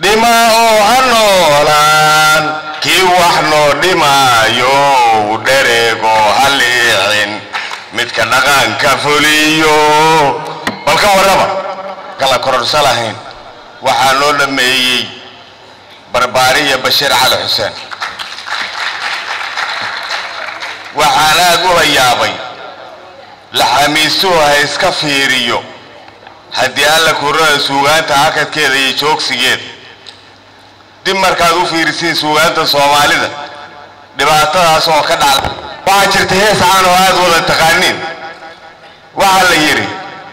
dhima oo ha noolaan kii wax noo dhimaayo dhereego ha liicin midka dhaqanka fuliyo bal ka warraba kala kororsa lahayn waxaa loo dhammeeyey barbaariya bashiir cali xuseen waxaan aad ula yaabay laxamiistuhu ha iska fiiriyo haddii alla kurada suugaanta hakadkeeda iyo joogsigeeda dib markaad u fiirisiin suugaanta soomaalida dhibaatadaas oo ka dhacda waxaa jirta hees caan oo aad wada taqaaniin waxaa la yidhi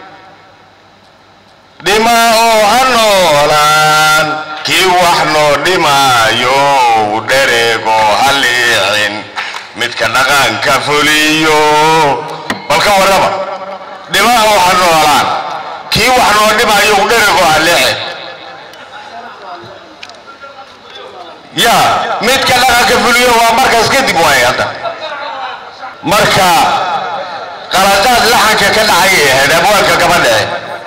dhima oo ha noolaan kii wax noo dhimaayo dhereego ha liicin midka dhaqanka fuliyo bal ka warraba dhima oo ha noolaan kii wax noo dhimaayo dhereego ha liicin ya midka dhaqanka fuliyo waa markaas kadib waay hadda marka qaladaad laxanka ka dhacay ahayd abwaalka gabadhae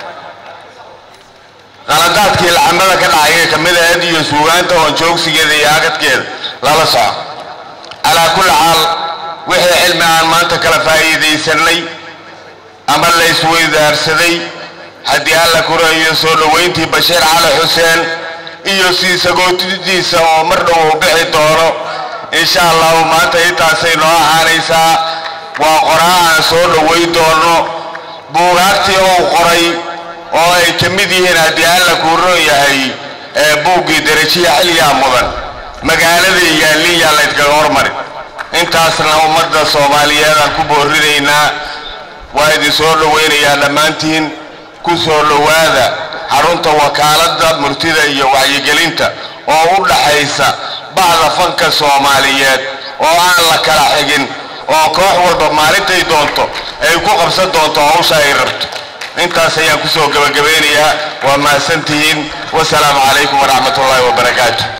qaladaadkii laxamada ka dhacay kamid ahayd iyo suugaanta oon joogsigeeda iyo agadkeeda lala soco calaa kulli xaal wixii cilmi aan maanta kala faa'iidaysanay ama la isweydaarsaday haddii alla kurayo soo dhowayntii bashiir cali xuseen iyo sii sagootidiisa oo mar dhow u bixi doono insha allahu maanta intaasay noo ahaanaysaa waa qoraa aan soo dhowayn doono buugaagtii uu qoray oo ay ka mid yihiin haddii alla kuu roon yahay ee buuggii darajiya xilligaa mudan magaalada yaalin yaa laydkaga hormari intaasna ummadda soomaaliyeed aan ku boorinaynaa waa idin soo dhowaynayaa dhammaantiin ku soo dhowaada xarunta wakaaladda murtida iyo wacyigelinta oo u dhaxaysa bacda fanka soomaaliyeed oo aan la kala xigin oo koox walba maalintay doonto ay ku qabsan doonto hawsha ay rabto intaas ayaan kusoo gabagabeynayaa waa mahadsantihiin wasalaamu calaykum waraxmat ullaahi wabarakaatu